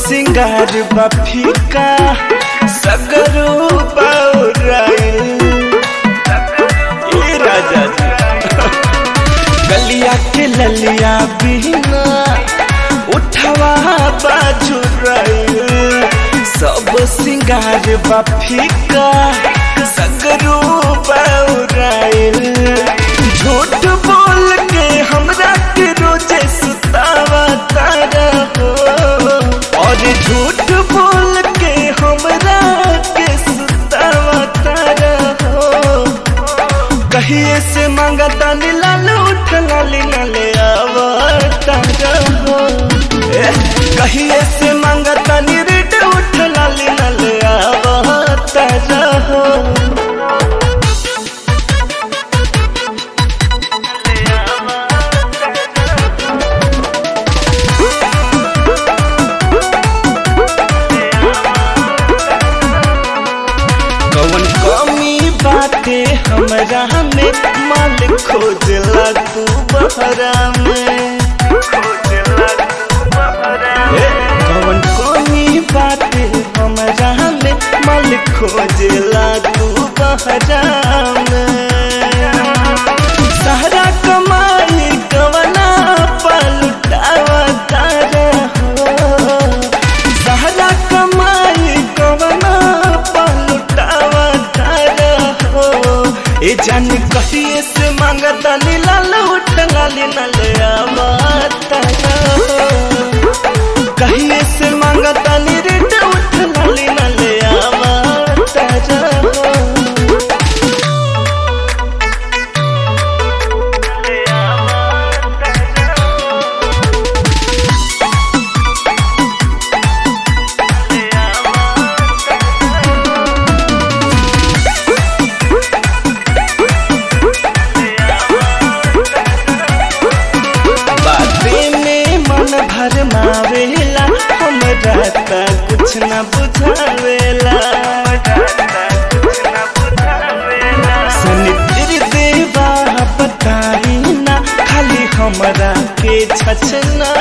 सिंगार बा फीका सगरो बौराइल ए राजा जी गलिया के ललिया बिना उठवा बाजू सब सिंगार बा फीका सगरो बौराइल झूठ बोल के हमरा के रोजे सुतावा तारा हो और झूठ बोल के हमरा के सुतावा तारा हो कहिए से मांगता लाल उठ लाली नले आवता हो ए, कहिए से मांगता रिट उठ लाली नले आवता हो कौन कमी बाटे हमरा में माल खोजला तू बहरा में ए, कौन कमी बाटे हमरा में माल खोजला तू बहरा में सहरा कमाई कवना पलटावा तारा हो सहरा कमाई कवना पलटावा तारा हो ए जान कहिए से मांगता लाल उठ लाली नल आवता हो कहिए से मांगता रेट उठ लाली नल आवता हो बाते में मन भर मावेला हमरा त कुछ न बुझावेला सनित्र देवा बताई ना खाली हमरा के छछना